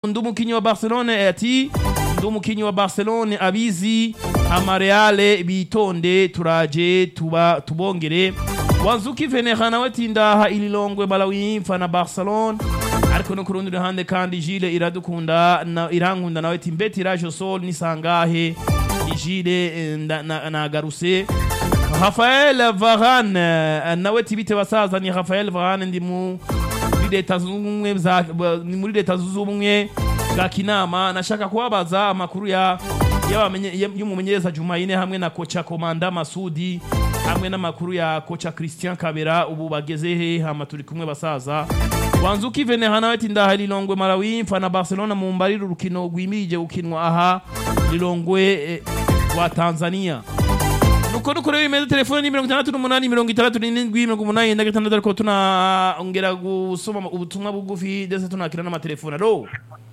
ndi umukinyi wa barcelone ati ndi umukinyi wa barcelone abizi amareale bitonde turaje tuba tubongere wanzuki venera nawe ati ndaha ililongwe balawimfa na barcelone ariko no ku rundi ruhande kandi jile iradukunda na, irankunda nawe ati mbeti rajo sol nisangahe jile eh, nda- na- nagaruse Rafael Varane eh, nawe tibite basaza ni Rafael Varane ndi mu muri leta zunze ubumwe za ba- ni muri leta zunze ubumwe bwa Kinama nashaka kubabaza amakuru ya y'abamenye- y- y'umumenyereza Jumaine hamwe na kocha Komanda Masudi hamwe n'amakuru ya kocha Christian Kabera ubu bageze he hama turi kumwe basaza Wanzuki Venera nawe ati ndaha Lilongwe Malawi mfa na Barcelona mu mbarira urukino rwimirije gukinwa aha Lilongwe eh, wa Tanzania nuko nuko rero imeze telefone ni mirongo itandatu n'umunani mirongo itandatu n'indwi mirongo umunani na gatandatu ariko tunongera gusoma ubutumwa bugufi ndetse tunakira n'amatelefone alo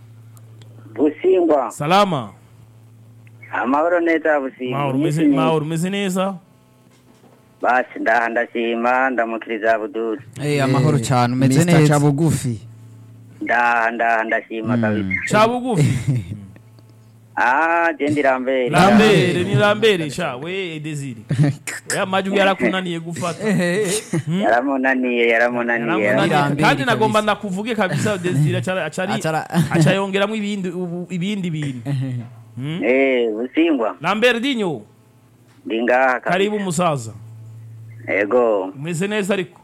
busingwa salama amahoro neza busingwa mahoro umeze mahoro umeze neza basi ndaha ndashima ndamukiriza abuduri Eh, amahoro cyane umeze Mr. neza Cabugufi ndaha ndaha ndashima kabisa ca bugufi ah je ndirambere lambere ni lambere sha we desire ya majwi yarakunaniye gufata yaramunaniye yaramunaniye Yaramunaniye. Lambere kandi nagomba kabisa. nakuvuge kabisa desire acara- acari Acara- acayongeramo ibindi ubu- ibindi bintu eh busingwa lambere dinyo ndi ngaha kabisa karibu umusaza ego umeze neza ariko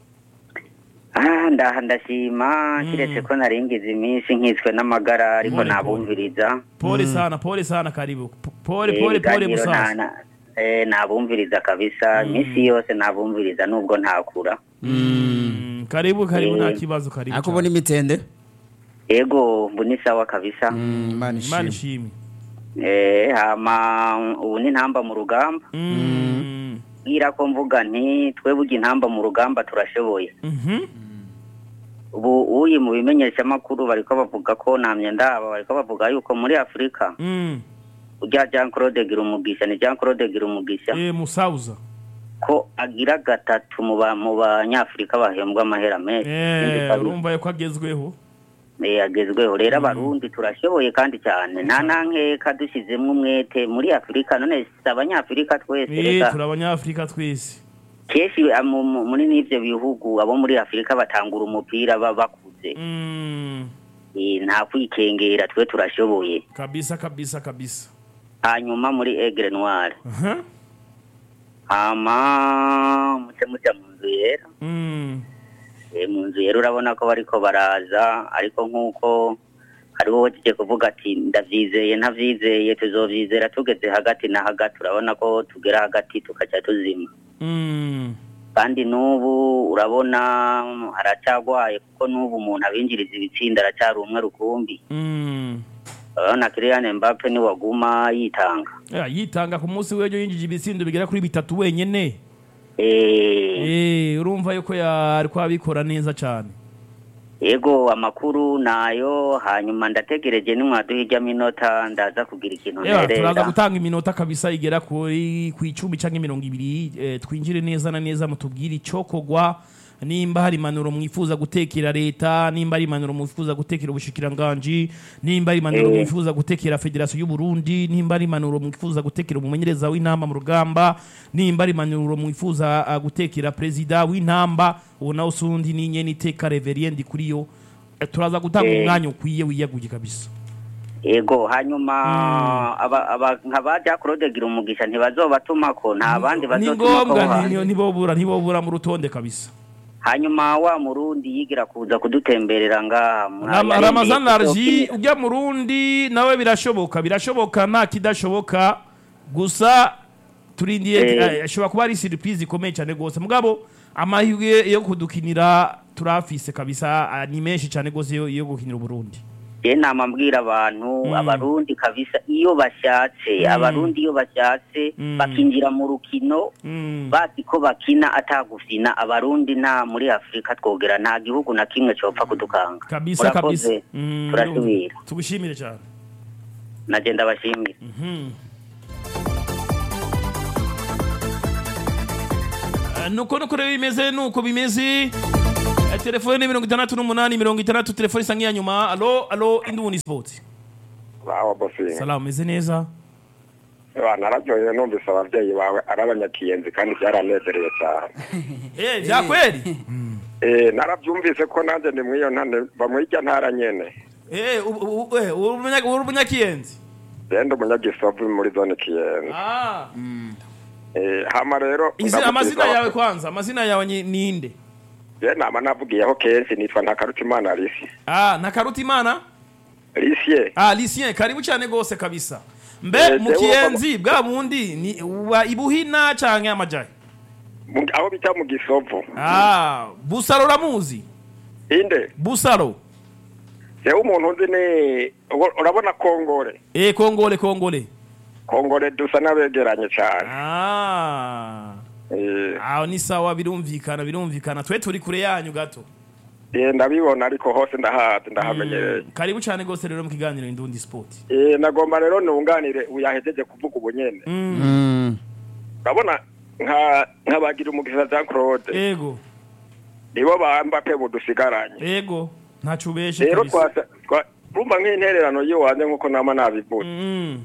ah ndaha ndashima kiretse ko naringize iminsi nkitswe n'amagara ariko Pole, pole. nabumviriza pole sana pole sana karibu P- pole Eh, pole pole ibiganiro musaza na- na- eh, nabumviriza kabisa iminsi yose nabumviriza nubwo ntakura Mm, karibu karibu nta Eh. kibazo karibu ariko ubona imitende ego mbu ni sawa kabisa Mm, Imana imana ishimwe ishimwe Eh, hama ubu ni ntamba mu rugamba Mm, bwira ko mvuga nti twebwe intamba mu rugamba turashoboye mhm. ubu uyi mu bimenyeshamakuru bariko bavuga ko namye ndaba bariko bavuga yuko muri afurika Mm, urya jean claude gira umugisha ni jean claude gira umugisha eh, musauza ko agira gatatu mu ba- mu banyafurika bahembwa amahera menshi Ikindi Eh, kabiri, urumva yuko agezweho eh, agezweho rero abarundi turashoboye kandi cyane nta nankeka dushyizemo umwete muri afurika none si abanyafurika twese Eh, reka turi abanyafurika twese kenshi ah, mu- mu- muri n'ivyo bihugu abo muri afurika batangura umupira baba bakuze Mm, Eh, nta kwikengera twe turashoboye kabisa kabisa kabisa hanyuma muri egre noire Aha. hama muce muja mu nzu yera Mm, Eh, mu nzu yera urabona ko bariko baraza ariko nk'uko hariho wagiye kuvuga ati ndavyizeye ntavyizeye tuzovyizera tugeze hagati na hagati urabona ko tugera hagati tukaca tuzima mm, kandi n'ubu urabona haracyagwaye kuko n'ubu umuntu abinjiriza ibitsinda aracyari umwe rukumbi mm. urabona Kylian Mbappe ni waguma yitanga Eh, yitanga ku munsi w'ejo yinjije ibitsindo bigera kuri bitatu wenyene Eh, Eh, urumva yuko yariko abikora neza cyane yego amakuru nayo hanyuma ndategereje nimwaduha ijya minota ndaza kugira ikintu Ewa, turaza nterera gutanga iminota kabisa igera kuri ku icumi canke mirongo ibiri eh, twinjire neza na neza mutubwire icokogwa nimba hari impanuro mwifuza gutekera leta nimba hari impanuro mwifuza gutekera ubushikiranganji nimba hari impanuro Eh. mwifuza gutekera federasiyo y'u Burundi nimba hari impanuro mwifuza gutekera umumenyereza w'intamba mu rugamba nimba hari impanuro mwifuza ah, gutekera perezida w'intamba uwo nawe usundi ni nyene iteka reveriendi kuri yo Eh, turaza gutanga Eh. umwanya ukwiye wiyaguye kabisa yego hanyuma aba aba nka ba Jack Claude gira umugisha ntibazobatumako nta bandi ni bazotumako ngombwa hanze. ni- ntibobura ntibobura mu rutonde kabisa hanyuma wa murundi yigira kuza kudutemberera ngaha muri Rama- aya ramazan yindi arji tuzokinira. ujya mu rundi nawe birashoboka birashoboka nta kidashoboka gusa turindiye Eh. eh, ashobora kuba ari surprise ikomeye cyane rwose mugabo amahirwe yo kudukinira turafise kabisa ah, ni menshi cyane rwose yo yo gukinira uburundi je nama mbwira abantu Mm. abarundi kabisa iyo bashatse Mm. abarundi iyo bashatse Mm. bakinjira mu rukino Mm. bazi ko bakina atagufina abarundi nta muri afurika twogera nta gihugu na kimwe copfa kudukanga kabisa kabisa Murakoze. Mm, turasubira tugushimire cyane naje ndabashimira Mhm. Eh, nuko nuko rero bimeze nuko bimeze Eh, telefone ni mirongo itandatu n'umunani mirongo itandatu telefone isa nk'iya nyuma alo alo induni sport bawa bosinga salamu meze neza Ewa, nararyohewe numvise abavyeyi bawe ari abanyakiyenzi kandi byaranezerewe cyane eh vya kweli Eh, naravyumvise ko nanjye ndi mw'iyo ntane mva mw'irya ntara nyene eh u- u- u- eh, uri umunya- uri umunyakiyenzi genda umunyagisovu muri zone kiyenzi ah Eh, hama rero izi ndamukiriza amazina yawe abafana. kwanza amazina yawe ni- ninde Je nama navugiyeho kenshi nitwa ntakarutimana Alice ah nakaruta imana Alice ah Lucien karibu cyane gose kabisa mbe Eh, mu jewe kiyenzi bwa bundi ni wa ibuhina canke amajayi mu- aho bita mu gisovu ah busaro ramuzi inde busaro jewe umuntu nzi ni ubu- urabona kongore eh kongole kongole kongore dusa n'abegeranye cyane ah Eh, aho ni sawa birumvikana birumvikana twe turi kure yanyu gato eh, ndabibona ariko hose ndahazi ndahamenyereye Mm, karibu cyane gose rero mu kiganiro indundi sport Eh, nagomba rero nunganire uyahejeje kuvuga ubu nyene mm. Mm. urabona nka nk'abagira umugisha Jean Claude ego nibo bamba pe budusigaranye ego ntacu ubeshe rero kabisa twasa twa- urumva nk'intererano yiwanje nk'uko nama nabivuze Mm,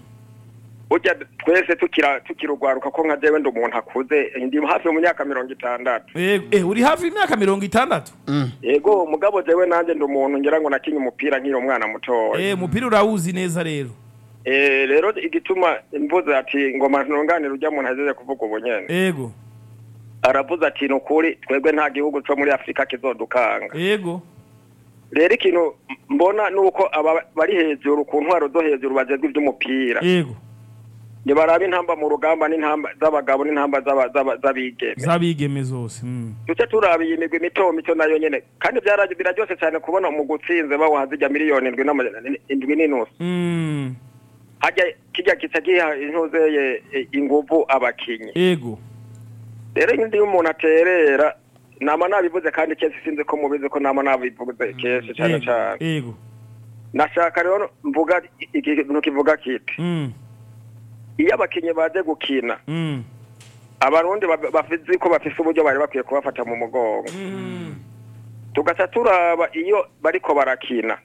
burya twese tukira tukirugwaruka ko nka jewe ndi umuntu akuze ndi hafi mu myaka mirongo itandatu ego eh uri hafi y'imyaka mirongo itandatu yego mugabo jewe nanjye ndi umuntu ngira ngo nakinye umupira nkiri umwana mutoya eh umupira urawuzi neza rero Eh, rero igituma mvuze ati ngoma ntunganire ujya muntu ahejeje kuvuga ubu nyene ego aravuze ati ni ukuri twebwe nta gihugu cyo muri afurika kizodukanga ego rero ikintu mbona ni uko aba bari hejuru ku ntwaro zo hejuru bagezwe iby'umupira ego ntibaraba intamba mu rugamba n'intamba z'abagabo n'intamba z'aba- z'aba- z'abigeme zabigeme zose mm. duce turaba iyi migwi mito mito nayo nyene kandi byara- biraryoshe cyane kubona mu gutsinze bawuha zijya miliyoni indwi n'amajana indwi n'inusu Mm. hajya kijya kica giha intuzeye e, inguvu abakinyi ego rero iyo umuntu aterera nama nabivuze kandi kenshi sinzi ko mubizi ko nama nabivuze kenshi cyane ego cyane ego nashaka rero mvuga ikintu kivuga kiti mm. iyo abakinyi baje gukina Mm. abarundi ba- bafizi ko bafise uburyo bari bakwiye kubafata mu mugongo Mm. tugaca turaba iyo bariko barakina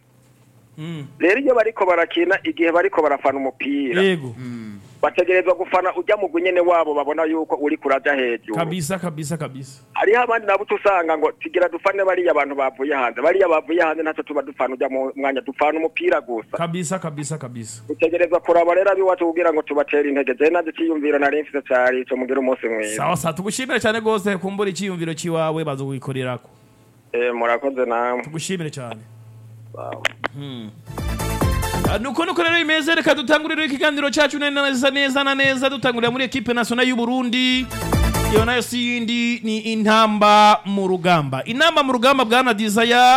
Mm. rero iyo bariko barakina igihe bariko barafana umupira ego bategerezwa gufana ujya mu nyene wabo babona yuko uri kuraja hejuru kabisa kabisa kabisa hariho abandi nabo uca usanga ngo tugira dufane bariya abantu bavuye hanze bariya bavuye hanze ntacyo tuba dufana ujya mu mwanya dupfana umupira gusa kabisa kabisa kabisa dutegerezwa kuraba rero abiwacu kugira ngo tubatere intege jewe nanjye iciyumviro nari mfise cari ico mugire umunsi mwiza sawa sawa tugushimire cyane rwose kumbura icyiyumviro cy'iwawe bazowikorerako Eh, murakoze namwe tugushimire cyane Hmm. Ah, nuko nuko rero imeze reka dutangurire ikiganiro cyacu neza neza na neza dutangurira muri ekipe nationale y'u Burundi iyo nayo si yindi ni intamba mu rugamba intamba mu rugamba bwana Desire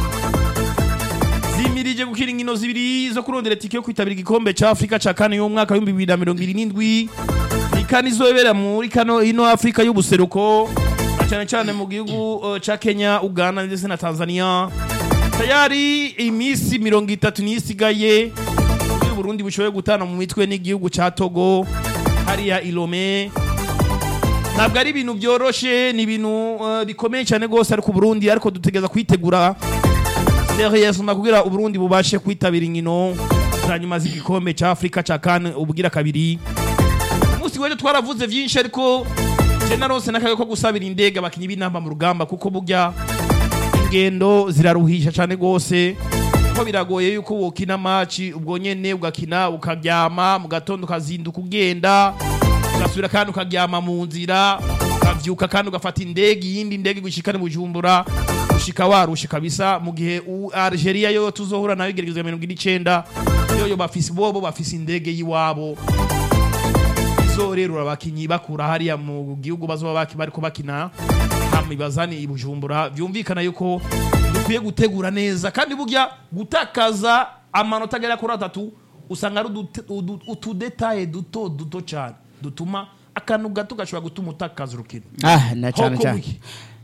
zimirije gukira inkino zibiri zo kurondera tike yo kwitabira igikombe cya Afrika cya kane y'umwaka w'ibihumbi bibiri na mirongo irindwi n'indwi ni kane izobera muri kano ino Afrika y'ubuseruko na cyane cyane mu gihugu uh, ca Kenya Uganda ndetse na Tanzania tayari iminsi mirongo itatu niyo isigaye kugira Burundi bushoboye gutana mu mitwe n'igihugu ca Togo hariya Ilome ntabwo ari ibintu byoroshe ni ibintu uh, bikomeye cyane rwose ariko Burundi ariko dutegereza kwitegura seriousement kugira Uburundi bubashe kwitabira inkino za nyuma z'igikombe ca Afrika ca CAN ubugira kabiri umunsi w'ejo twaravuze vyinshi ariko je narose n'akaga ko gusabira indege abakinyi b'inamba mu rugamba kuko burya ingendo ziraruhisha cyane rwose kuko biragoye yuko wokina maci ubwo nyene ugakina ukaryama mu gatondo ukazinduka ugenda ugasubira kandi ukaryama mu nzira ukavyuka kandi ugafata indege iyindi ndege gushikane bujumbura ushika warushe kabisa mu gihe u- Algeria yo tuzohura nayo igeragezwa mirongo ine n'icenda yoyo bafise bobo bafise indege yiwabo izorerura abakinyi bakura hariya mu gihugu bazoba baki bariko bakina hama ibazani i Bujumbura vyumvikana yuko dukwiye gutegura neza kandi burya gutakaza amanota agera kuri atatu usanga ari udute- udu- utudetaye duto duto cyane dutuma akantu gato gashobora gutuma utakaza urukino ah na cyane Hoko cyane wiki.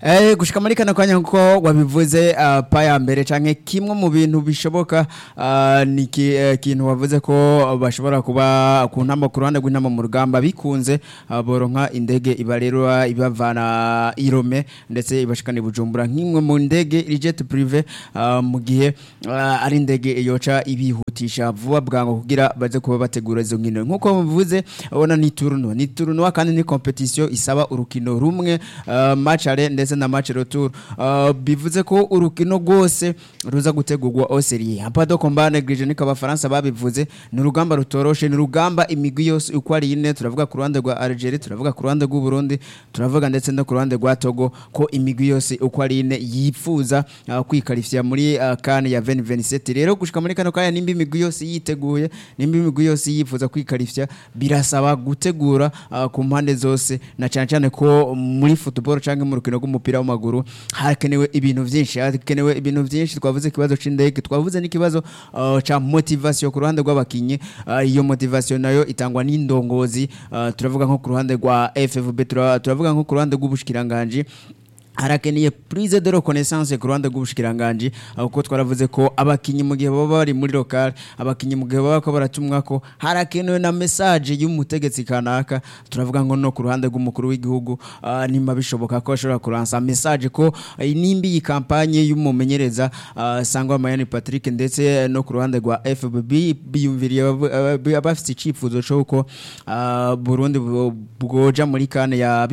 Eh, gushika muri kano kanya nkuko wabivuze uh, pa ya mbere canke kimwe mu bintu bishoboka uh, ni ki- eh, kintu wavuze ko bashobora kuba ku ntama ku ruhande rw'intama mu rugamba bikunze uh, boronka indege ibarerwa ibavana irome ndetse ibashikana i bujumbura nk'imwe mu ndege iri jet privé uh, mu gihe uh, ari indege yoca ibihutisha vuba bwango kugira baze kuba bategura izo nkino nkuko muvuze ubona ni tournoi ni tournoi kandi ni competition isaba urukino rumwe uh, match aller ndetse na match retour uh, bivuze ko urukino rwose ruza gutegurwa au serie hapa do combat neglige niko abafaransa babivuze ni urugamba rutoroshe ni urugamba imigwi yose uko ari ine turavuga ku ruhande rwa Algeria turavuga ku ruhande rw'u Burundi turavuga ndetse no ku ruhande rwa Togo ko imigwi yose uko ari ine yifuza uh, kwikarifya muri uh, kan ya 2027 rero gushika muri kano kanya nimba imigwi yose yiteguye nimba imigwi yose yifuza kwikarifya birasaba gutegura uh, ku mpande zose na cyane cyane ko muri football cyangwa mu rukino rw'umupira w'amaguru hakenewe ibintu byinshi hakenewe ibintu byinshi twavuze ikibazo c'indege twavuze n'ikibazo uh, ca motivation ku ruhande rw'abakinyi uh, iyo motivation nayo itangwa n'indongozi uh, turavuga nko ku ruhande rwa FFB tura- turavuga nko ku ruhande rw'ubushikiranganje harakeneye prise de reconnaissance ku ruhande rw'ubushikiranganje aho kuko twaravuze ko abakinyi mu gihe baba bari muri local abakinyi mu gihe baba ko baratumwa ko harakenewe na message y'umutegetsi kanaka turavuga ngo no ku ruhande rw'umukuru w'igihugu uh, nimba bishoboka ko ashobora kuransa message ko uh, nimba iyi kampanye y'umumenyereza uh, sangwa Mayani Patrick ndetse no ku ruhande rwa FBB biyumviriye abavu- aba- abafite icifuzo cy'uko uh, Burundi bwo- bwoja muri kane ya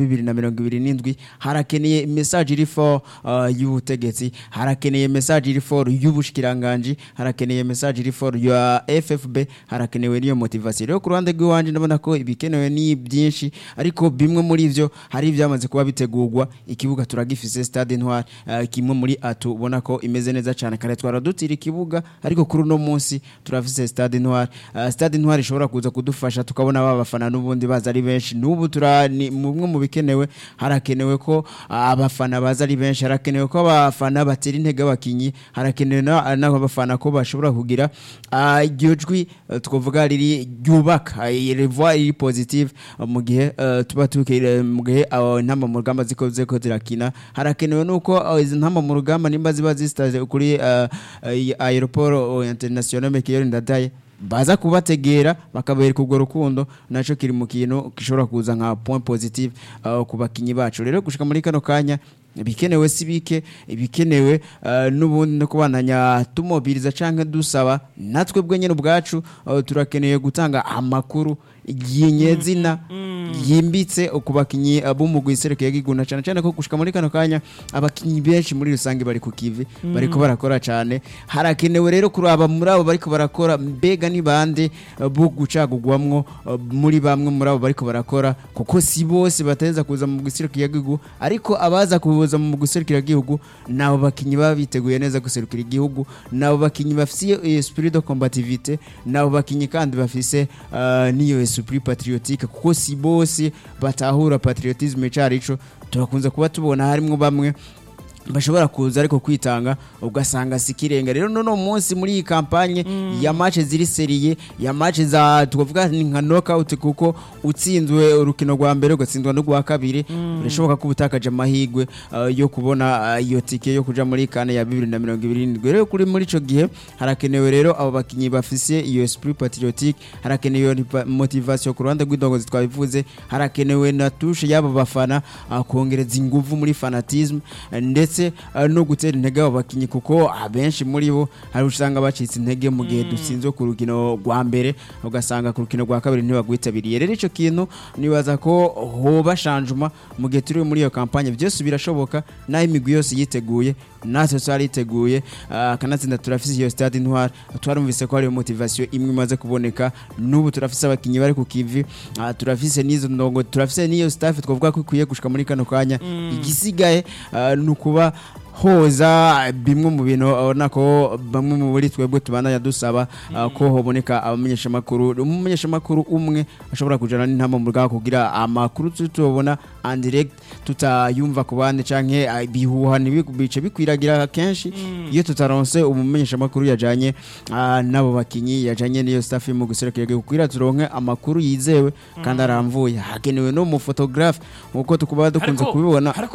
2027 harakeneye message iri for uh, y'ubutegetsi harakeneye message iri for y'ubushikiranganje harakeneye message iri for ya FFB harakenewe niyo motivation rero ku ruhande rw'iwanje ndabona ko ibikenewe ni byinshi ariko bimwe muri ivyo hari ibyamaze kuba bitegurwa ikibuga turagifise stade ntwari uh, kimwe muri atu ubona ko imeze neza cyane kare twaradutira ikibuga ariko kuri uno munsi turafise stade ntwari uh, stade ntwari ishobora kuza kudufasha tukabona ba bafana n'ubundi baza ari benshi n'ubu tura ni mumwe mu bikenewe harakenewe ko uh, abafana baza ari benshi harakenewe ko abafana batera intege abakinyi harakenewe na- n'abafana ko bashobora kugira uh, iryo jwi uh, twavuga riri ryubaka uh, revoir iri positive uh, mu gihe uh, tuba tukire mu gihe uh, intamba mu rugamba ziko ziko zirakina harakenewe nuko uh, izi ntamba mu rugamba nimba ziba zisitaje kuri uh, uh, aeroport uh, international Mekiyo Ndadaye baza kubategera bakabereka urwo rukundo naco kiri mu kintu gishobora kuza nka point positive uh, ku bakinyi bacu rero gushika muri kano kanya ibikenewe si bike ibikenewe uh, n'ubundi no kubandanya tumobiriza canke dusaba natwe bwe nyene ubwacu uh, turakeneye gutanga amakuru yinyezina yimbitse ku bakinyi uh, b'umugwi iserekeye giguna cyane cyane ko gushika muri kano kanya abakinyi benshi muri rusange bari ku kivi bariko barakora cyane harakenewe rero kuraba muri abo bariko barakora mbega ni bande uh, bo gucagugwamwo uh, muri bamwe muri abo bariko barakora kuko si bose bateza kuza mu guserukira igihugu ariko abaza kuza mu guserukira igihugu nabo bakinyi baba biteguye neza guserukira igihugu nabo bakinyi bafise esprit de combativité nabo bakinyi kandi bafise uh, niyo esprit patriotique kuko si bose batahura patriotisme carico turakunze kuba tubona harimwo bamwe bashobora kuza ariko kwitanga ugasanga sikirenga rero nono munsi muri iyi kampanye ya match ziri seriye ya match za twavuga ni nka knockout kuko utsinzwe urukino rwa mbere ugatsindwa no rwa kabiri birashoboka ko ubutakaje amahigwe uh, yo kubona uh, iyo tike yo kuja muri kane ya 2027 rero kuri muri ico gihe harakenewe rero abo bakinyi bafise iyo esprit patriotique harakenewe iyo nipa- motivation ku ruhande rw'indongozi twabivuze harakenewe na tushe y'abo bafana uh, kongereza inguvu muri fanatisme uh, ndetse uh, no gutera intege abo bakinyi kuko abenshi muri bo hari usanga bacitse intege mu gihe dutsinzwe ku rukino rwa mbere ugasanga ku rukino rwa kabiri ntibagwitabiriye rero ico kintu nibaza ko hoba shanjuma mu gihe turi muri iyo kampanye byose birashoboka naho imigwi yose yiteguye natwe twariteguye uh, kanatsinda turafise iyo stade intwari twarumvise ko hari motivation imwe imaze kuboneka n'ubu turafise abakinyi bari ku kivi uh, turafise n'izo ndongo turafise n'iyo staff twavuga ko ikwiye gushika muri kano kanya igisigaye uh, ni ukuba hoza bimwe mu bintu ubona ko bamwe mu buri twebwe tubandanya dusaba uh, ko hoboneka abamenyeshamakuru umumenyeshamakuru umwe ashobora kujana n'intama mu rugamba kugira amakuru tutobona en direct tutayumva ku bandi canke uh, bihuha ntibice bikwiragira kenshi iyo tutaronse umumenyeshamakuru yajanye uh, n'abo bakinyi yajanye n'iyo staff mu guserekera kugira turonke amakuru yizewe kandi aramvuye hakenewe no mu photographe nkuko tukuba dukunze Ariko- kubibona ariko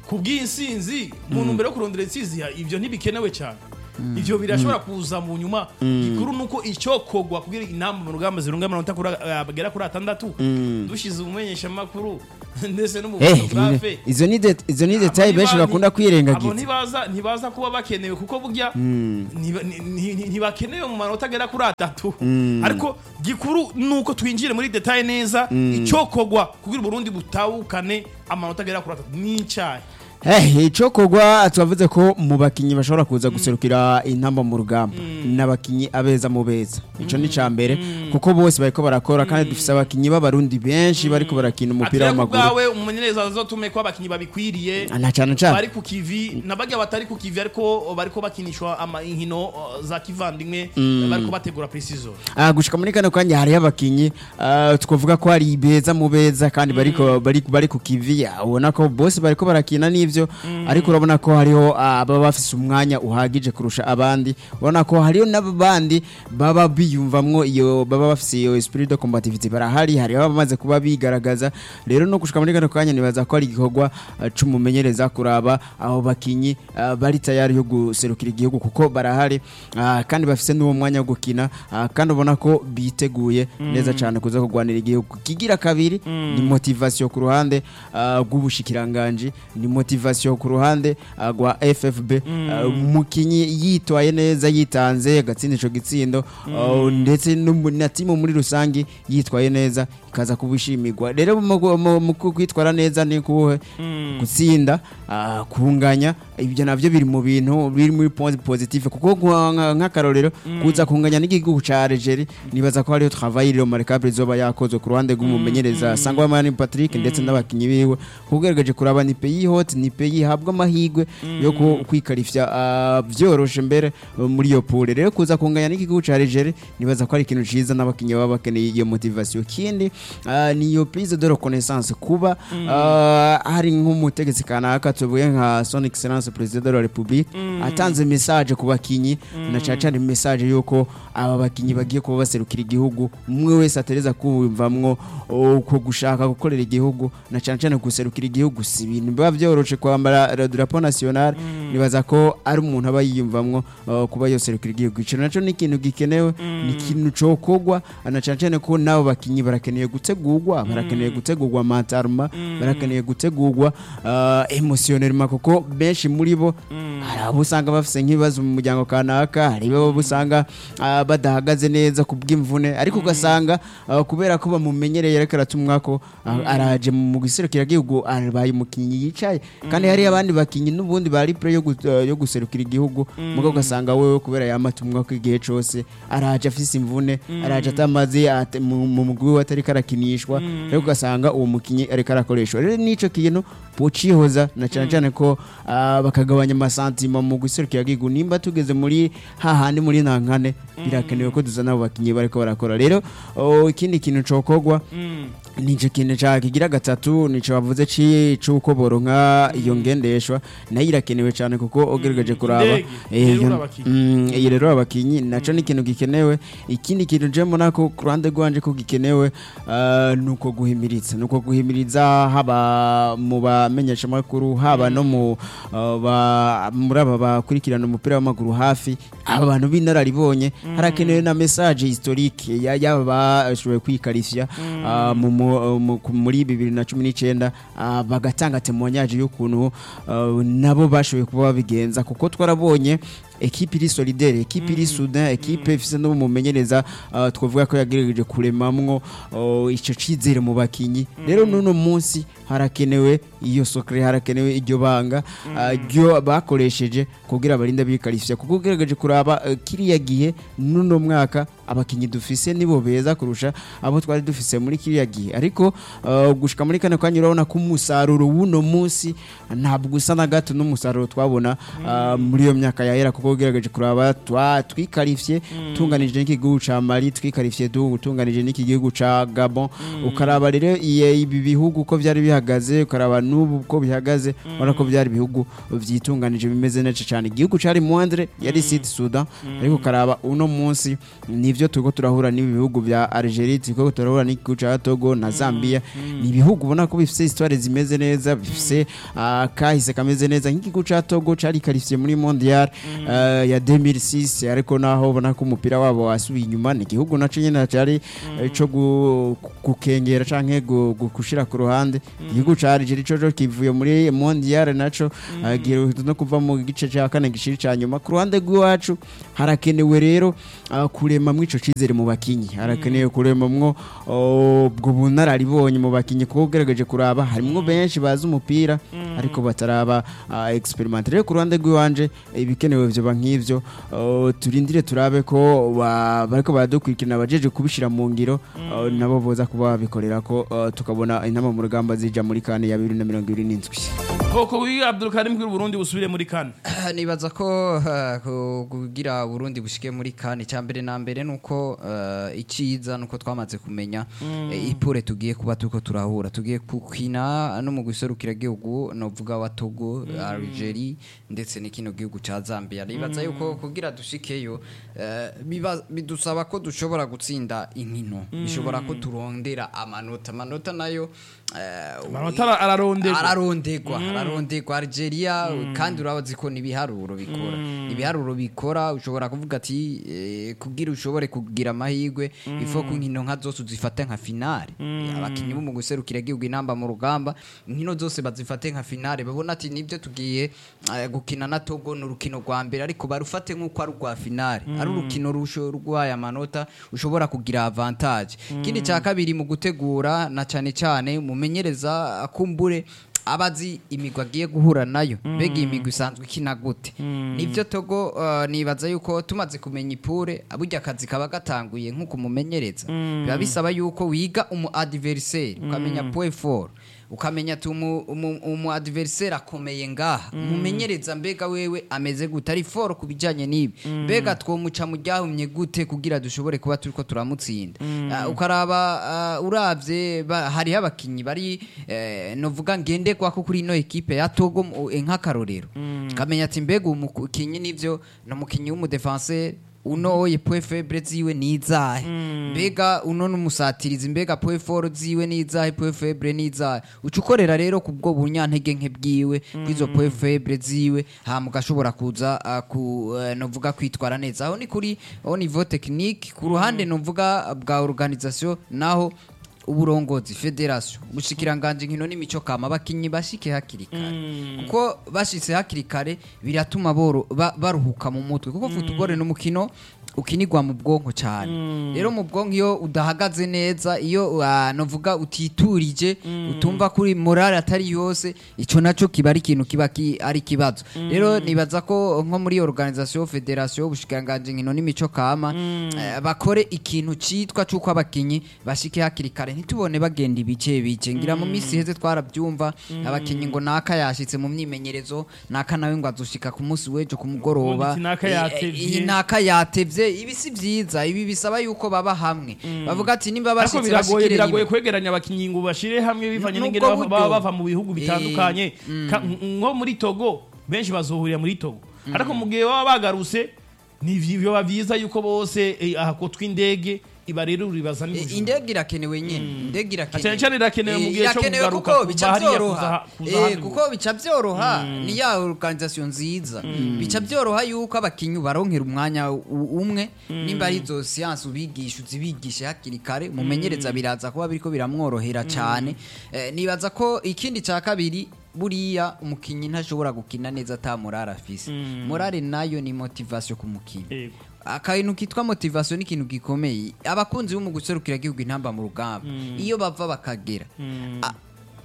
ku bw'insinzi mu ntumbero yo kurondera intsinzi ya- ivyo ntibikenewe cyane ivyo birashobora kuza mu nyuma gikuru nuko icyokorwa kugira inamba mu rugamba zirunga amanota kuri- eh, agera kuri atandatu dushize umumenyesha makuru ndetse Eh, n'umufotografe izo ni det- izo ni detail Abo benshi ntiba- bakunda abo kwirengagiza ntibaza ntibaza kuba bakenewe kuko burya ntiba- ni- ni- ni- ntibakenewe mu manota agera kuri atatu ariko gikuru nuko twinjire muri detail neza icyokorwa kugira uburundi butawukane amanota agera kuri atatu n'icyayi Eh, ico kogwa twavuze ko mu bakinyi bashobora kuza guserukira intamba mu rugamba n'abakinyi abeza mu beza ico ni cambere kuko bose bariko barakora kandi dufise abakinyi b'abarundi benshi bariko barakina umupira atera ku w'amaguru bwawe umumenyereza azotume ko abakinyi babikwiriye na cyane cyane bari ku kivi nabajya batari ku kivi ariko bariko bakinishwa ama inkino uh, za kivandimwe bariko bategura precision Ah, gushika muri kano kanya hariho abakinyi ah, twavuga ko ari beza mu beza kandi bariko bari bari ku kivi ah, ubona ko bose bariko barakina n'ivyo ariko urabona ko hariho ah, ababa bafise umwanya uhagije kurusha abandi ubona ko hariho n'abandi baba biyumvamwo iyo baba bafise iyo esprit de combativité barahari hariho abamaze kuba bigaragaza rero no gushika muri kano kanya nibaza ko ari igikorwa ah, c'umumenyereza kuraba abo bakinyi ah, bari tayari yo guserukira igihugu kuko barahari ah, kandi bafise n'uwo mwanya wo gukina ah, kandi ubona ko biteguye neza cyane kuza kurwanira igihugu kigira kabiri ni motivation ku ruhande ah, rw'ubushikiranganji ni motivation ku ruhande ah, rwa FFB ah, umukinyi yitwaye neza yitanze agatsinda ico gitsindo ah, ndetse n'umu- na timu muri rusangi yitwaye neza ikaza kubishimirwa rero mu- mu mu kwitwara neza ni kuhe gutsinda ah, kunganya ibyo navyo biri mu bintu biri muri point positive kuko nka- nka- nk'akarorero kuza kunganya n'igihugu ca Algeria nibaza ko hariho travail remarquable izoba yakozwe ku ruhande rw'umumenyereza Sangwa Mani Patrick ndetse n'abakinyi biwe kugaragaje kuraba ni pays hot ni pays habwa amahigwe yo ku- kwikarifya ah, vyoroshe mbere uh, muri iyo pool rero kuza kunganya n'igihugu ca Algeria nibaza ko ari ikintu ciza n'abakinyi baba bakeneye iyo motivation kindi ah, ni iyo prise de reconnaissance kuba ah, hari nk'umutegetsi kanaka tuvuye nka son excellence president de la republique atanze message ku bakinyi na cyane cyane message yuko aba bakinyi bagiye kuba baserukira igihugu umwe wese atereza kumvamwo uko gushaka gukorera igihugu na cyane cyane guserukira igihugu si ibintu biba byoroshe kwambara le drapeau national nibaza ko ari umuntu aba yiyumvamwo uh, kuba yoserukira igihugu ico naco ni ikintu gikenewe ni ikintu cokogwa na cyane cyane ko nabo bakinyi barakeneye gutegurwa barakeneye gutegurwa mentalema barakeneye gutegurwa uh, emotionnellement kuko benshi muri bo hari abo usanga bafise nk'ibibazo mu muryango kanaka hari abo usanga uh, badahagaze neza ku bw'imvune ariko ugasanga uh, kubera ko bamumenyereye ariko aratumwa ko uh, araje mu giserukira igihugu arabaye umukinyi yicaye kandi hari abandi bakinyi n'ubundi bari pre yo, gu- uh, yo guserukira igihugu mugo ugasanga wewe kubera yamatumwa ko igihe cose araje afise imvune araje atamaze ate- mu mu mugwi we atari karakinishwa rero ugasanga uwo mukinyi ariko arakoreshwa rero nico kintu pocihoza na cyane cyane ko ah, bakagabanya amasantima mu guserukira igihugu nimba tugeze muri hahandi muri nankane birakenewe ko duzana abo bakinyi bariko barakora rero oh, ikindi kintu cokogwa nico kintu ca kigira gatatu nico bavuze ci cuko boronka iyo ngendeshwa nayo irakenewe cyane kuko ogerageje kuraba Indege, eh, irerura iyo- abakinyi. Mm, iyi rero abakinyi naco ni ikintu gikenewe ikindi kintu je mbona ko ku ruhande rwanje ko gikenewe ah, ni uko guhimiriza ni uko guhimiriza haba mu bamenyeshamakuru haba no mu ah, ba- muri aba bakurikirana umupira w'amaguru hafi aba bantu b'inararibonye harakenewe na message historique ya- y'aba bashoboye kwikarishya ah, mu- mu- mu- ku- muri bibiri na cumi n'icyenda ah, bagatanga temoignage y'ukuntu ah, nabo bashoboye kuba babigenza kuko twarabonye ekipe iri solidaire ekipe iri soudain ekipe ifise no mumenyereza uh, twavuga ko yagerageje kuremamwo uh, ico cizere mu bakinyi rero nuno munsi harakenewe iyo sokre harakenewe iryo banga uh, ryo bakoresheje kugira abarinda bikarishya kuko ugerageje kuraba uh, kiriya gihe nuno mwaka abakinyi dufise nibo beza kurusha abo twari dufise muri kiriya gihe ariko uh, gushika muri kane kanya urabona ko umusaruro w'uno munsi ntabwo usa na gato n'umusaruro twabona uh, muri iyo myaka yahera kuko ugerageje kuraba twa twikarifye tunganije n'igihugu ca Mali twikarifye tu- tunganije n'iki gihugu ca Gabon ukaraba rero iye- ibi bihugu ko vyari bihari bihagaze ukaraba n'ubu uko bihagaze ubona ko byari ibihugu vyitunganije bimeze neza cyane igihugu cari Moindre yari Sud Sudan ariko ukaraba uno munsi nivyo turiko turahura n'ibi bihugu vya Algeria turiko turahura n'igihugu ca Togo na Zambia ni ibihugu ubona ko bifise histoire zimeze neza bifise ah, kahise kameze neza nk'igihugu ca Togo cari qualifié muri mondial eh, ya 2006 ariko naho ubona ko umupira wabo wasubiye inyuma ni igihugu naco nyene cari eh, co gu- gukengera canke gu- gu- gushira ku ruhande igihugu ca Algeria coco kivuye muri mondial naco eh, giheruka no kuva mu gice ca kane gishiri ca nyuma ku ruhande rw'iwacu harakenewe rero ah, kuremamwo ico cizere mu bakinyi harakenewe kuremamwo oh, ubwo bunararibonye mu bakinyi kuko ugerageje kuraba harimwo benshi bazi umupira ariko bataraba ah, experiment rero ku ruhande rw'iwanje ibikenewe vyoba nk'ivyo oh, turindire turabe ko ba- bariko baradukurikirana abajeje kubishira mu ngiro oh, nabo boza kuba babikorera ko oh, tukabona intama mu rugamba zija muri kane ya bibiri na mirongo ibiri n'indwi koko wi Abdulkarim bw'u Burundi busubire muri kane nibaza ko eh, ku- kugira Burundi bushike muri kane cya mbere na mbere nuko eh, iciza nuko twamaze kumenya eh, ipure tugiye kuba turiko turahura tugiye kukina no mu guserukira gihugu novuga wa Togo Algeria ndetse n'ikino gihugu ca Zambia nibaza yuko kugira dushikeyo eh, biba- bidusaba ko dushobora gutsinda inkino bishobora ko turondera amanota amanota nayo eh, amanota ara- araronderwa ararondegwa ararondegwa Algeria kandi urabazi ko nibiharuro bikora ibiharuro bikora ushobora kuvuga ati eh, kugira ushobore kugira amahirwe ifo ko inkino nka zose uzifate nka finale abakinyi bo mu guserukira igihugu inamba mu rugamba inkino zose bazifate nka finale babona ati nibyo tugiye eh, gukina na Togo ni urukino rwa mbere ariko barufate nk'uko ari urwa finale ari urukino rusho rw'aya amanota ushobora kugira avantage ikindi cya kabiri mu gutegura na cyane cyane mumenyereza akumbure abazi imigwi agiye guhura nayo mbega iyi migwi isanzwe ikina gute nibyo togo uh, nibaza yuko tumaze kumenya ipure burya akazi kaba gatanguye nk'uko umumenyereza biba bisaba yuko wiga umu adversaire ukamenya point fort ukamenya ati umu, umu, umu adversaire akomeye ngaha umumenyereza mbega wewe ameze gute ari fort ku bijanye n'ibi mbega twomuca mu ryahumye gute kugira dushobore kuba turiko turamutsinda Ah, ukaraba ah, uravye ba- hariho abakinyi bari eh, novuga ngenderwako kuri ino ekipe ya Togo mu- eh, nk'akarorero kamenya ati mbega umukinyi nivyo ni umukinyi w'umudefenseur uno oye point faible ziwe ni izahe mbega uno n'umusatirizi mbega point fort ziwe ni izahe point faible ni izahe uca ukorera rero ku bwo bunyantege nke bwiwe bw'izo point faible ziwe hama ugashobora kuza ah, ku eh, novuga kwitwara neza aho ni kuri au niveau technique ku ruhande novuga bwa organisation naho uburongozi federation ubushikiranganje nkino n'imico kama abakinyi bashike hakiri kare kuko bashitse hakiri kare biratuma boro ba- baruhuka mu mutwe kuko football ni umukino ukinirwa mu bwonko cyane rero mu bwonko iyo udahagaze neza iyo ah, novuga utiturije utumva kuri morale atari yose ico naco kiba ari ikintu kiba ki- ari kibazo rero nibaza ko nko muri organisation federation ubushikiranganje nkino n'imico kama eh, bakore ikintu citwa c'uko abakinyi bashike hakiri kare ntitubone bagenda ibice bice ngira mu minsi heze twarabyumva abakinyi ngo naka yashitse mu myimenyerezo naka nawe ngo azoshika ku munsi w'ejo ku mugoroba Ubundi naka Eh, eh, yatevye. iyi naka yatevye ibi si vyiza ibi bisaba yuko baba hamwe bavuga ati nimba ariko bashitse biragoye bashikire biragoye rimwe kwegeranya abakinyi ngo bashire hamwe bivanye Nubwo n'ingene bava- buryo. baba bava mu bihugu bitandukanye Ka- nko muri Togo benshi bazohurira muri Togo ariko mu gihe baba bagarutse ni biba vyiza yuko bose eh, ahakotwa indege iba rero ribaza Eh, n'ubujura indege irakenewe nyene indege irakenewe Cyane cyane irakenewe mu Eh, gihe cyo irakenewe kugaruka kuko kuva bica hariya byoroha kuza- kuza Eh, hano. kuko bica byoroha ni ya organisation nziza bica byoroha yuko abakinyi baronkera umwanya u- umwe nimba ari izo siyansi ubigisha uzibigishe hakiri kare umumenyereza biraza kuba biriko biramworohera cyane Eh, nibaza ko ikindi cya kabiri buriya umukinyi ntashobora gukina neza ata morale afise morale nayo ni motivation ku mukinyi Yego. akantu kitwa motivation ni ikintu gikomeye abakunzi bo mu guserukira igihugu intamba mu rugamba iyo bava bakagera a-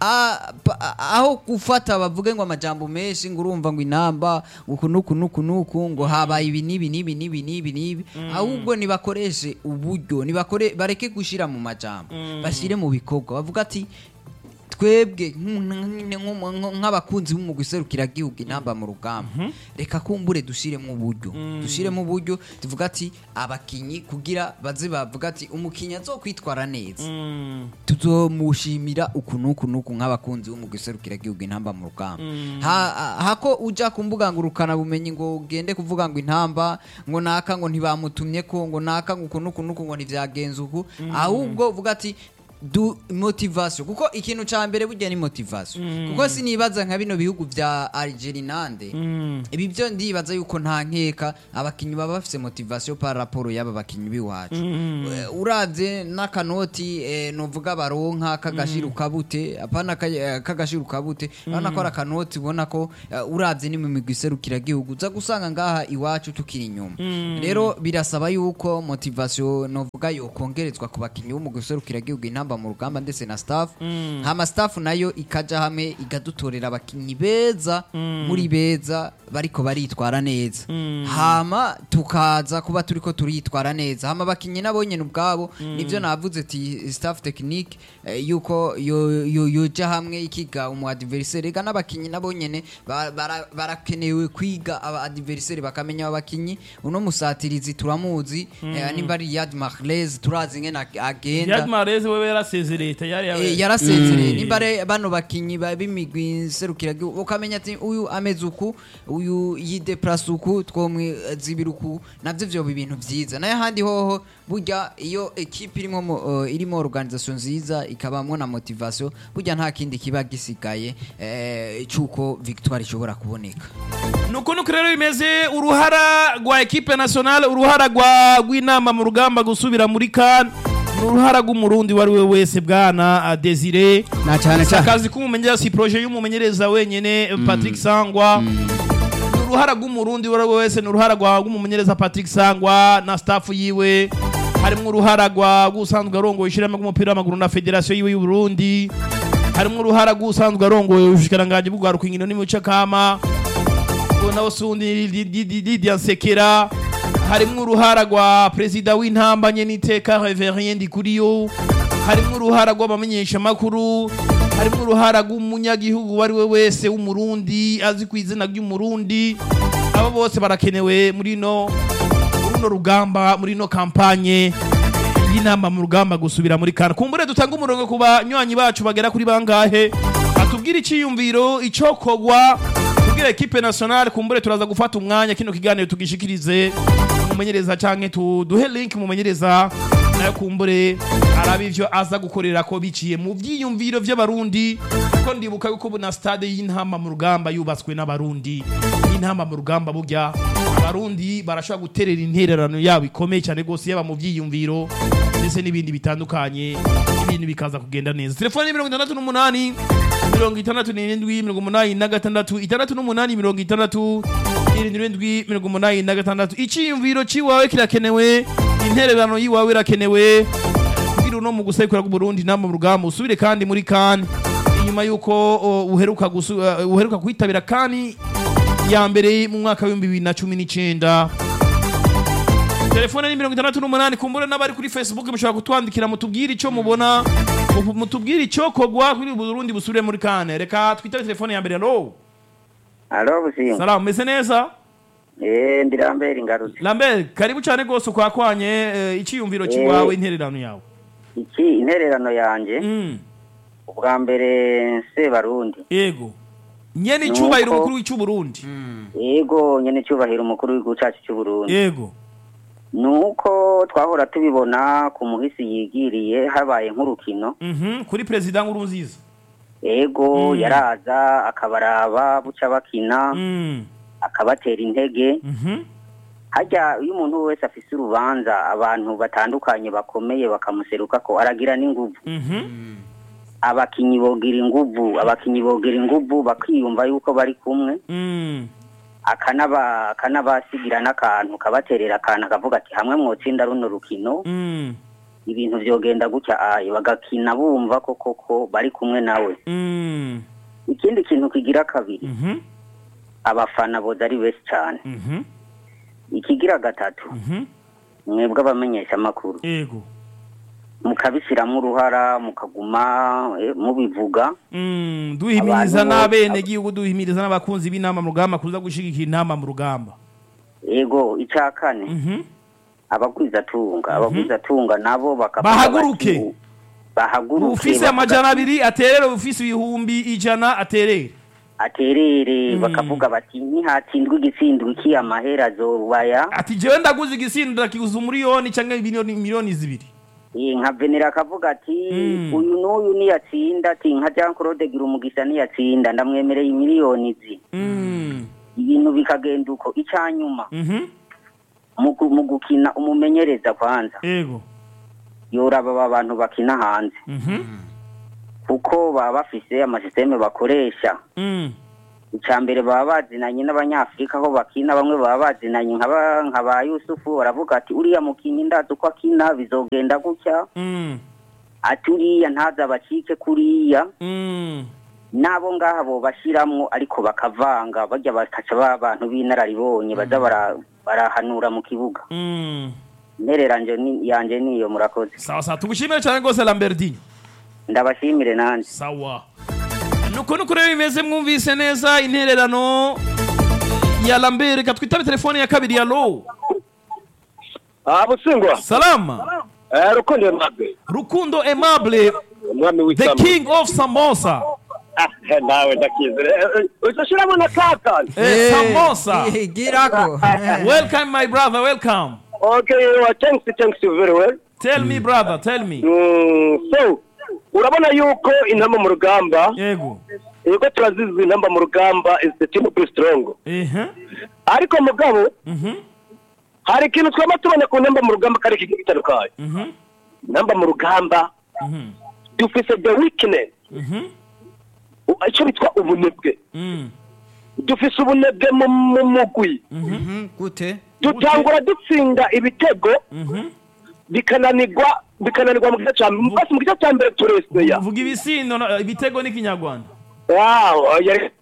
a- pa- a- aho gufata bavuge ngo amajambo menshi ngo urumva ngo inamba uku nuku nuku nuku ngo habaye ibi nibi nibi nibi nibi nibi ahubwo nibakoreshe uburyo nibakore bareke gushira mu majambo bashire mu bikorwa bavuga ati twebwe nk'u- nk'u- nk'u- nk'abakunzi b'umugwi serukiragihugu intamba mu rugamba reka kumbure dushiremo uburyo dushiremo uburyo tuvuga ati abakinyi kugira baze bavuga ati umukinyi azokwitwara neza tuzomushimira uku n'uku n'uku nk'abakunzi b'umugwi serukiragihugu intamba mu rugamba Ha- hako uja ku mbuga ngurukana bumenyi ngo ugende kuvuga ngo intamba ngo naka ngo ntibamutumye ko ngo naka ngo uku n'uku n'uku ngo ntivyagenze uku ahubwo uvuga ati du motivation kuko ikintu ca mbere burya ni motivation kuko sinibaza nka bino bihugu vya Algeria nande ibi byo ndibaza yuko nta nkeka abakinyi baba bafise motivation par rapport y'aba bakinyi biwacu Eh, uravye n'akanoti eh, novuga baronka kagashiruka bute apana ka- eh, kagashiruka bute urabona ko ari akanoti ubona ko eh, uravye ni mu migwi iserukira gihugu uza gusanga ngaha iwacu tukiri inyuma rero birasaba yuko motivation novuga yokongerezwa ku bakinyi b'umugwi iserukira gihugu intamba mu rugamba ndetse na staff hama staff nayo ikaja hamwe igadutorera abakinyi beza muri beza bariko baritwara neza hama tukaza kuba turiko turitwara neza hama abakinyi nabo nyene ubwabo nivyo navuze ati staff technique eh, yuko yo- yo- yoja hamwe ikiga umu adversaire ega n'abakinyi nabo nyene ba- bara- barakenewe kwiga aba adversaire bakamenya aba bakinyi uno musatirizi turamuzi eh, nimba ari Yad Mahrez turazi ngene ag- agenda Yad Mahrez wewe yarasezereye tayari Eh, yawe yarasezereye nimba ari bano bakinyi ba- b'imigwi serukira ukamenya ati uyu ameze uku uyu yideplase uku twomwizibira uku navyo vyoba ibintu vyiza nayo ahandi hoho burya iyo ekipe irimo mo- eh, irimo organisation nziza ikabamwo na motivation burya nta kindi kiba gisigaye eh, c'uko victoire ishobora kuboneka nuko nuko rero bimeze uruhara rwa ekipe nationale uruhara rwa rw'inama mu rugamba gusubira muri kan ni uruhara rw'umurundi uwo ari we wese bwana ah, desire na cyane si cyane akazi k'umumenyereza si proje y'umumenyereza wenyene patrick sangwa ni uruhara rw'umurundi uwo ari we wese ni uruhara rwa rw'umumenyereza patrick sangwa na staff yiwe harimo uruhara rwa rw'usanzwe arongoye ishyirahamwe ry'umupira w'amaguru na federasiyo yiwe y'uburundi harimo uruhara rw'usanzwe arongoye ubushikiranganji bw'urwaruka inkino n'imico kama nawe sundi Lydia Nsekera harimo uruhara rwa perezida w'intamba nyeniteka Reverien Ndikuriyo harimo uruhara rw'abamenyeshamakuru harimo uruhara rw'umunyagihugu uwo ari we wese w'umurundi azi ku izina ry'umurundi abo bose barakenewe muri no muri runo rugamba muri no kampanye y'inama mu rugamba gusubira muri kana kumbure dutanga umurongo ku banywanyi bacu bagera kuri bangahe atubwire icyiyumviro icokogwa tubwire ekipe nationale kumbure turaza gufata umwanya kino kiganiro tugishikirize umumenyereza canke tuduhe link umumenyereza nayo kumbure arabe ivyo aza gukorera ko biciye mu vyiyumviro vy'abarundi kuko ndibuka yuko ubu na stade y'intama mu rugamba yubatswe n'abarundi y'intama mu rugamba burya abarundi barashobora guterera intererano yabo ikomeye cyane rwose yaba mu vyiyumviro ndetse n'ibindi bitandukanye ibintu bikaza kugenda neza telefoni ni mirongo itandatu n'umunani mirongo itandatu n'irindwi mirongo umunani na gatandatu itandatu n'umunani mirongo itandatu irindwi mirongo umunani na gatandatu icyiyumviro cy'iwawe kirakenewe intererano y'iwawe irakenewe kugira uno mu gusekura Burundi nama mu rugamba usubire kandi muri kan inyuma y'uko o, uheruka gusu- uh, uheruka kwitabira kani ya mbere mu mwaka w'ibihumbi bibiri na cumi n'icyenda telefone ni mirongo itandatu n'umunani kumbure n'abari kuri facebook mushobora kutwandikira mutubwire icyo mubona mu- mutubwire icyo kogwa kuri burundi busubire muri kane reka twitabe telefone ya mbere alo alo businga salamu meze neza eh ndirambere ingarutse lambert karibu cyane rwose ukwakwanye eh, icyiyumviro cy'iwawe intererano yawe iki intererano yanje Mm, ubwa mbere se barundi yego nyene icyubahiro Nuko- umukuru w'icy'uburundi yego nyene cyubahiro umukuru w'igihugu cyacu cy'u Burundi yego nuko twahora tubibona ku muhisi yigiriye habaye nk'urukino Mhm, kuri perezida nkuru nziza yego Mm. yaraza akabaraba buca bakina Mm, akabatera intege mhm, hajya iyo umuntu wese afise urubanza abantu batandukanye bakomeye bakamuseruka ko aragira n'inguvu mhm, abakinyi bogira inguvu abakinyi bogira inguvu bakiyumva yuko bari kumwe mm, akanaba akanabasigira n'akantu kabaterera akantu akavuga ati hamwe mwotsinda runo rukino mm, ibintu vyogenda gutya ayo bagakina bumva ko koko bari kumwe nawe mm, ikindi kintu kigira kabiri mhm, abafana boza ari benshi cyane mhm, ikigira gatatu mhm, mwebwe abamenyesha amakuru yego mukabishyiramo uruhara mukaguma eh, mubivuga Mm, duhimiriza Abantu- n'abene gihugu duhimiriza n'abakunzi b'inama mu rugamba kuza gushigikira inama mu rugamba yego icya kane Mhm. abagwizatunga abagwizatunga nabo bakavuga Bahaguruke. bati, bahaguruke ufise bavuga amajana ati, abiri aterere ufise ibihumbi ijana aterere aterere Mm. bakavuga bati ntihatsindwa igitsindwa iki amahera azobaya ati jewe ndaguze igisindo ndakiguza umuriyoni canke miliyoni miliyoni zibiri Eh, nka venera akavuga ati Mm. uyu n'uyu niyatsinda ati nka jean claude gira umugisha niyatsinda ndamwemereye imiliyoni zi Mm. ibintu bikagenda uko icyanyuma Mhm. mu gu- mu gukina umumenyereza kwanza ego yoraba aba bantu bakina hanze Mhm. kuko baba bafise amasisiteme bakoresha Mm. icya mbere baba bazinanye n'abanyafurika aho bakina bamwe baba bazinanye nka ba- nka ba yusufu baravuga ati uriya mukinnyi ndazi uko akina bizogenda gutya Mm. ati uriya ntaza abacike kuriya Mm. n'abo ngaha bo bashiramwo ariko bakavanga bajya bakaca ba bantu b'inararibonye baza bara- barahanura mu kibuga Mm. intereranje ni- yanje niyo murakoze sawa sawa tugushimire cyane rwose lambertine ndabashimire nanjye sawa nuko nuko rero bimeze mwumvise neza intererano ya lambert reka twitabe telefone ya kabiri ya low aha busingwa salama eh rukundo aimable rukundo aimable umwami the w'isamba king of samosa ah eh, nawe ndakizere uzashiramo na kaka Eh, samosa Eh, girako welcome my brother welcome okay well, thanks thanks you very well tell me brother tell me Mm, so urabona yuko intamba mu rugamba yego yego turazizi intamba mu rugamba is the team be strong ehe ariko mugabo mhm hari ikintu twaba tubona ku ntamba mu rugamba kari ikintu gitandukanye mhm intamba mu rugamba mhm dufise the weakness mhm u- icyo bitwa ubunebwe mm dufise ubunebwe mu mu mugwi Mhm, gute dutangura dutsinda ibitego mhm bikananirwa bikananirwa mu gice cya mbere basi mu gice cya mbere tureseya vuga ibisindo na- ibitego n'ikinyarwanda wawo yari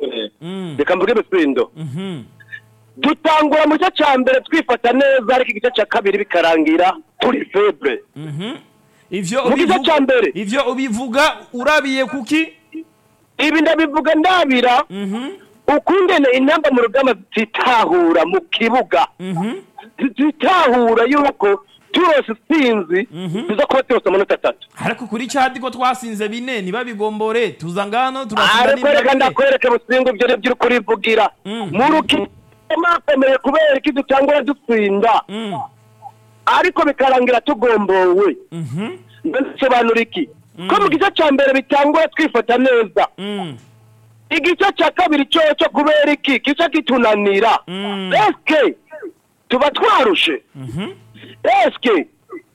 mm reka mvuge ibisindo mhm dutangura mu gice cya mbere twifata neza ariko igice cya kabiri bikarangira turi febre mhm ivyo mu gice ubivuga cya mbere ivyo ubivuga urabiye kuki ibi ndabivuga ndabira mhm ukungene intamba mu rugamba zitahura mu kibuga mhm zitahura yuko turose sinzi Mhm. tuza kuba turose amanota atatu ariko kuri cadi ko twasinze bine ntibabigombore tuza ngano turasinda ariko reka n'ibirabire ndakwereke businga ibyo nibyo uri kurivugira Mm. mu rukino makomeye kubera ko dutangura dutsinda Mm, ariko bikarangira tugombowe mhm, ndasobanura iki ko mu gice cya mbere bitangura twifata neza mm, igice cya kabiri cyo cyo kubera iki gice kitunanira Mm. eske tuba twarushe mhm, eske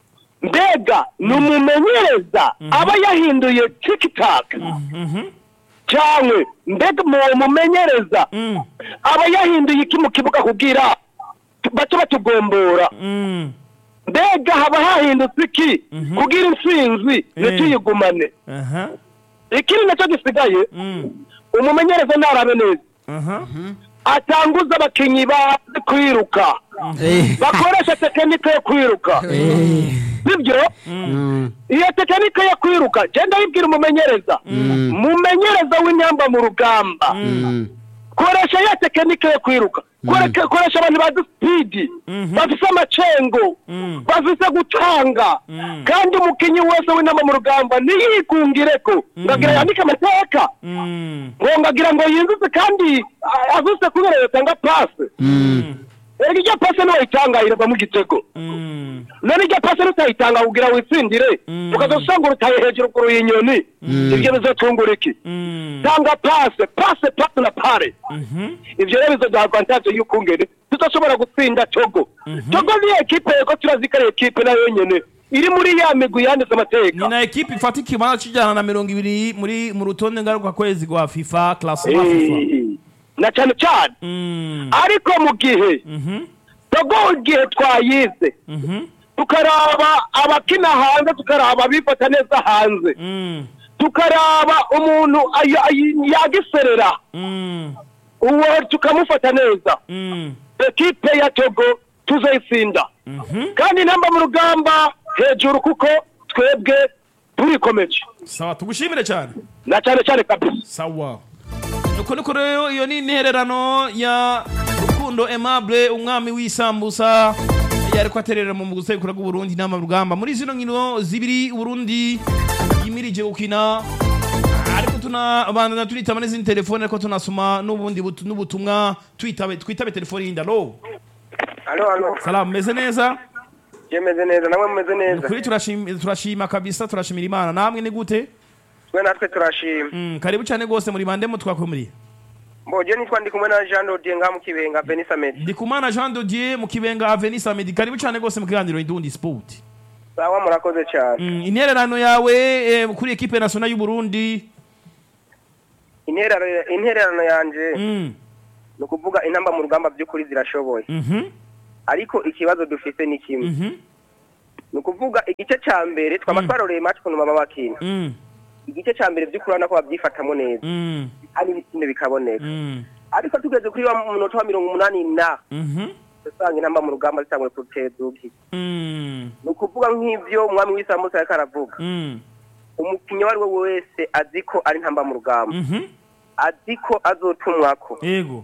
mbega ni umumenyereza aba yahinduye tikitaka mhm, cyangwa mbega uwo mumenyereza mm, aba yahinduye iki mu kibuga kugira bace batugombora mm, mbega haba hahindutse iki Mhm. kugira intsinzi ntituyigumane aha, ikindi nacyo gisigaye mm, umumenyereza ntarabe neza aha, atanguza abakinnyi bazi kwiruka Eh, bakoresha tekinike yo kwiruka eh, sibyo mm, iyo tekinike yo kwiruka genda yibwira umumenyereza Mm. mumenyereza w'inyamba mu rugamba mm, koresha ya tekinike yo kwiruka Koreka- koresha abantu bazi sipidi Mhm. bafise amacengo Mm. bafise gutanga Mm. kandi umukinnyi wese w'inama mu rugamba ntiyikungireko ngagira yandike amateka mm, ngo ngagira ngo yinjize kandi a- avise kubera yatanga pase mm, erega iryo pase niwayitanga irava mu gitego mm, none iryo pase nutayitanga kugira witsindire Mm. ukaza usanga urutaye hejuru ku ruyinyoni ibyo bizotungura iki mm, tanga pase pase pase na pare mhm, ivyo rero bizoduha avantage y'ukungene tudashobora gutsinda togo togo ni ekipe yego turazi ko ari ekipe nayo nyene iri muri ya migwi yanditse ni amateka na ekipi ifata ikibanza c'ijana na mirongo ibiri muri mu rutonde ngaruka kwezi rwa fifa classement fifa Eh, na cane cane Mm, ariko mu gihe mhm, togo igihe twayize mhm, tukaraba abakina hanze tukaraba abifata neza hanze mm, tukaraba umuntu ay- ay- yagiserera mm, uwo tukamufata neza mm, ekipe ya togo tuzoyitsinda mhm, kandi intamba mu rugamba hejuru kuko twebwe turikomeje sawa tugushimire cyane na cyane cyane kabisa sawa nuko niko rero iyo ni intererano ya rukundo aimable umwami w'isambusa yariko aterera mu gusekura bw'uburundi inama rugamba muri zino nkino zibiri uburundi yimirije gukina ariko tunabandana tunitaba n'izindi telefone ariko tunasoma n'ubundi butu- n'ubutumwa twitabe twitabe telefone yindi alo Halo, halo. salamu meze neza Je meze neza, namwe meze neza. kuri turashima turashima kabisa turashimira imana namwe ni gute Twe natwe turashima. Mm, karibu cyane rwose muri bande mutwakumuriye Mboje nitwa ndi kumwe na Jean Dodier nga mu Kibenga Benisa Med. ndikumana jean dodier mu kibenga avenue samedi karibu cyane rwose mu kiganiro indundi sport Sawa murakoze cyane. mm, intererano yawe eh, kuri ekipe nationale y'u Burundi Intererano intererano yanje mm. ni ukuvuga intamba mu rugamba by'ukuri zirashoboye. mhm Ariko ikibazo dufite ni kimwe. mhm Ni ukuvuga igice ca mbere twama twaroreye match kuntu baba bakina. mm. Igice ca mbere by'ukuri urabona ko babyifatamo neza. mm. Hari ibitsinde bikaboneka. mm. Ariko tugeze kuri wa munota wa mirongo umunani na mhm usanga intamba mu rugamba zitanguye kutezuki. mm. Ni ukuvuga nk'ivyo umwami w'isambusa yariko aravuga. mm. umukinnyi uwo ari we wese azi ko ari ntamba mu rugamba mhm azi ko azotumwako ego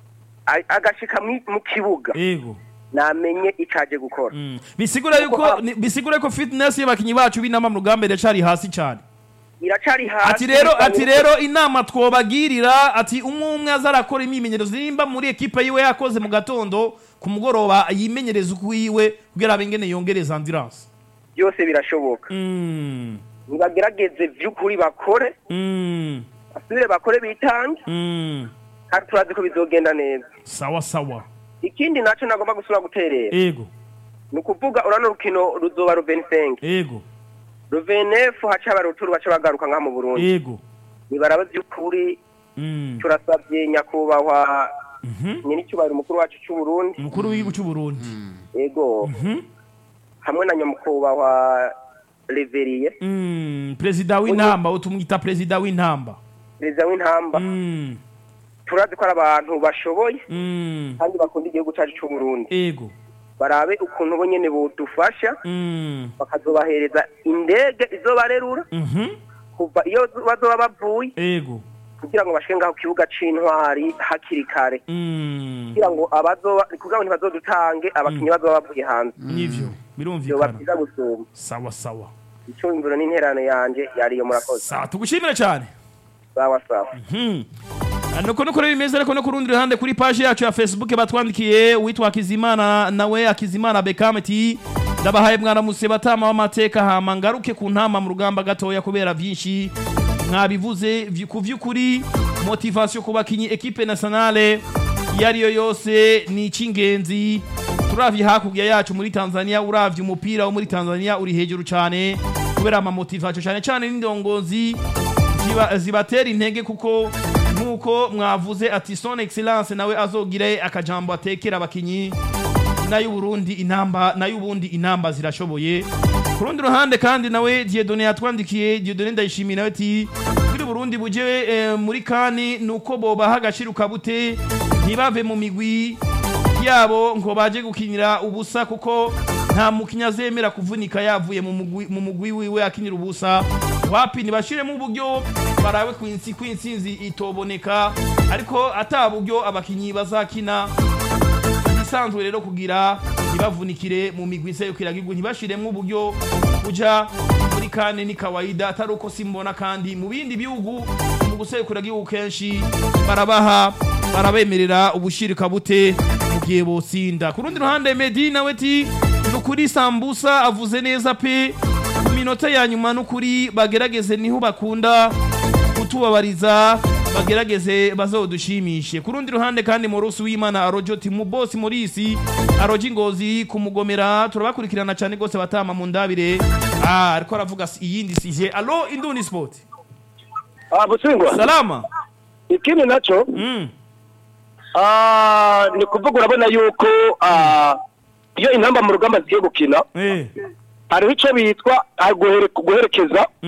A- agashika mwi- mu kibuga ego namenye icaje gukora mm. bisigura yuko ni- bisigura yuko fitness y'abakinyi bacu b'inama mu rugamba iracari hasi cyane iracari hasi ati rero bisanye ati ko- rero inama twobagirira ati umwe umwe azarakora imyimenyerezo nimba muri ekipe yiwe yakoze mu gatondo ku mugoroba yimenyereza ukwiwe kugira abe ingene yongereza ambulance byose birashoboka mm. nibagerageze vy'ukuri bakore mm. basubire bakore bitange mm. kandi turazi ko bizogenda neza sawa sawa ikindi naco nagomba gusubira guterera ego ni ukuvuga urano rukino ruzoba ruvenisenge ego ruvenefu haca abaruturu baca bagaruka ngaha mu burundi ego nibaraba vy'ukuri mm. turasavye nyakubahwa Mhm. nyir'icyubahiro umukuru wacu c'uburundi umukuru w'igihugu cy'u Burundi ego Mhm. hamwe na nyamukubahwa reveriye mm. perezida w'intamba utumwita perezida w'intamba perezida w'intamba mm. turazi ko ari abantu bashoboye mm. kandi bakunda igihugu cyacu cy'u Burundi ego barabe ukuntu bo nyene bodufasha mm. bakazobahereza indege izobarerura Mhm. kuva iyo bazoba bavuye ego kugira ngo bashike ngaho ku kibuga c'intwari hakiri kare mm. kugira ngo abazoba kugira ngo ntibazodutange abakinyi bazoba bavuye hanze nivyo vyoba birumvikana vyiza gusumba sawa sawa ico imvuro n'interano yanje yariyo murakoze sawa tugushimire cyane sawa sawa Hmm. Ah, nuko nuko rero bimeze ariko no ku rundi ruhande kuri page yacu ya facebook batwandikiye witwa akizimana nawe akizimana bekame ati ndabahaye mwaramutse batama w'amateka hama ngaruke ku ntama mu rugamba gatoya kubera vyinshi mwabivuze vy- ku vy'ukuri motivation ku bakinyi equipe nationale iyo ariyo yose ni icy'ingenzi turavye hakurya yacu muri tanzania uravye umupira wo muri tanzania uri hejuru cyane kubera amamotivation cyane cyane n'indongozi ziba- zibatera intege kuko nk'uko mwavuze ati son excellence nawe azogire akajambo atekera abakinyi nayo Burundi inamba nayo ubundi inamba zirashoboye ku rundi ruhande kandi nawe Dieudonné yatwandikiye Dieudonné ndayishimiye nawe ati kuri Burundi buje eh, muri kani nuko bobaha agaciro kabute ntibave mu migwi yabo ngo baje gukinira ubusa kuko nta mukinya azemera kuvunika yavuye mu mugwi mu mugwi wiwe akinira ubusa wapi ntibashiremo uburyo barabe kwinsi kwinsinzi itoboneka ariko ata buryo abakinyi bazakina ibisanzwe rero kugira ntibavunikire mu migwi iserukiragihugu ntibashiremo uburyo buja muri kane ni kawaida atari uko simbona kandi mu bindi bihugu mu guserukiragihugu kenshi barabaha barabemerera ubushirika bute mu gihe bosinda ku rundi ruhande Medi nawe ti nukuri sambusa avuze neza pe ku minota ya nyuma nukuri bagerageze niho bakunda kutubabariza bagerageze bazodushimishe ku rundi ruhande kandi Morusi w'Imana Arojo Timu Boss Morisi Aroji Ngozi kumugomera turabakurikirana cyane gose batama mu ndabire ah ariko aravuga si- iyindi sije allo Indundi Sport ah busingwa salama ikindi naco mm. ah ni kuvuga urabona yuko ah iyo intamba mu rugamba zigiye gukina eh hariho ico bitwa ah, guhere- guherekeza